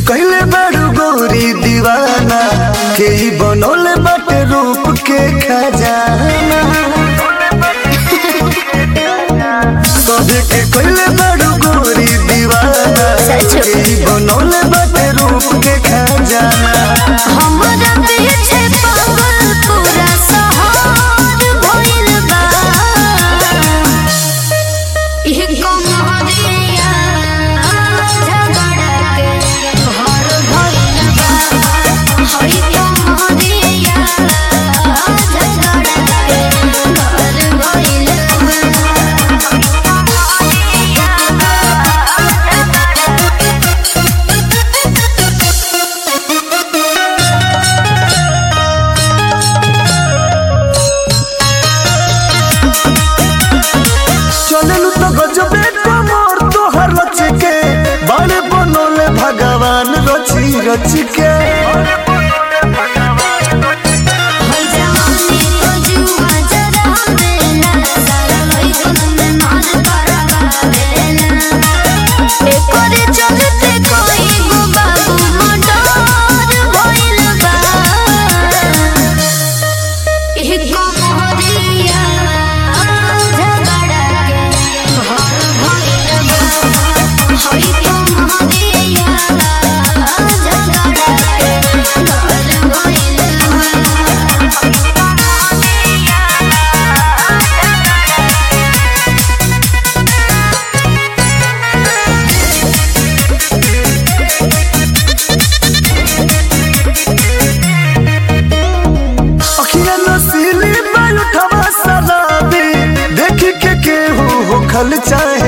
कहले बड़ू गोरी दीवाना के ही बनोले बाटे रूप के खजाना सभे के कहले बड़ू गोरी दीवाना सच। के ही बनोले बाटे रूप के खजाना हमरा पीछे पागल पूरा शहर भइल बा इह कमरिया झगड़ा के घर भइल बा हई कमरिया झगड़ा के घर भइल चललू तो गजबे कमर तोहर रच के बड़े बनोले भगवान रची रच के हई जवानी को जुआ जरा देला सारा लइकन में मार करवा देला एकोरे चलते कोई गो बाबू मोटर भइल बा एह कमरिया झगड़ा के घर भइल बा हई कमरिया झगड़ा के घर भइल अखिया नसीली बाल उठवा सलाबी देखी के केहू हो खल चाहे